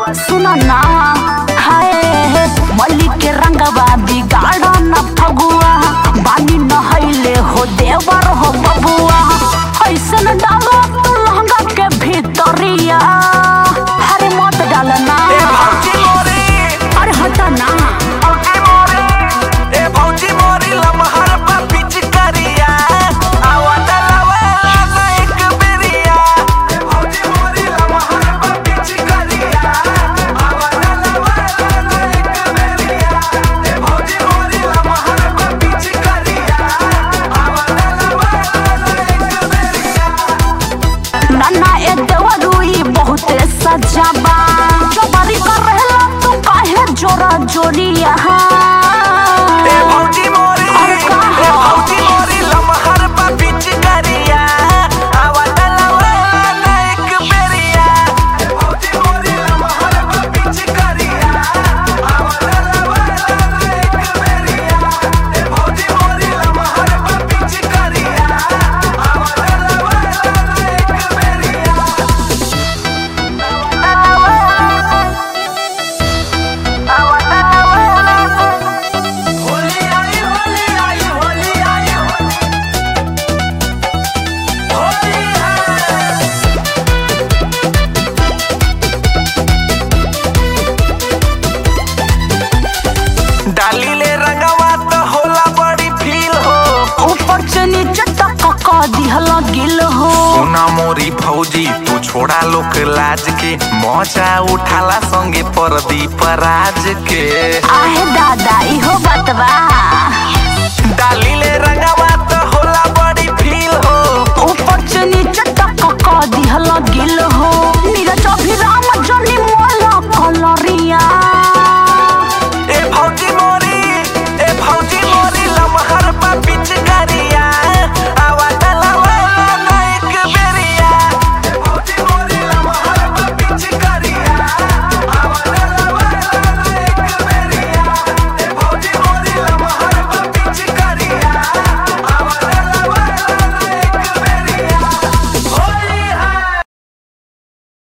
सुनो ना हाय मल्ली के रंगवा बिगाड़ न फगुआ बानी नहैले हो देवर हो बबुआ ऐसन डालो तू लहंगा के भीतरिया हरे मत डालना ए भौजी मोरी अरे हटा ना भौजी मोरी ए भौजी मोरी लमहर पा पिचकारिया आवा डलावा ना एक बेरिया ए भौजी मोरी लमहर पा पिचकारिया आवा डलावा ना एक बेरिया ए भौजी मोरी लमहर पा पिचकारिया आवा डलावा ना एक बेरिया नन्ना ए देवरुई बहुते सजाबा जबरी कर रहला तू काहे जोरा जोरिया ए भौजी मोरी अरे ए कहाँ? भौजी मोरी लमहर पा पिचकारिया आवा डलावा ना एक बेरिया ए भौजी मोरी लमहर पा पिचकारिया आवा डलावा ना एक बेरिया ए भौजी मोरी लमहर पा पिचकारिया आवा डलावा ना एक बेरिया होली आई होली आई होली आई होली है डाली ले रंगवा तो होला बड़ी फील हो ऊपर से नीचे तक का दिहला गिल हो सुना मोरी फौजी तू छोड़ा लोक लाज के मौजा उठाला संगे परदीप राज के आहे दादा इहो बतवा डाली ले रंगवा तो होला बड़ी फील हो ऊपर से नीचे तक का दिहला गिल हो नीरज अभिराम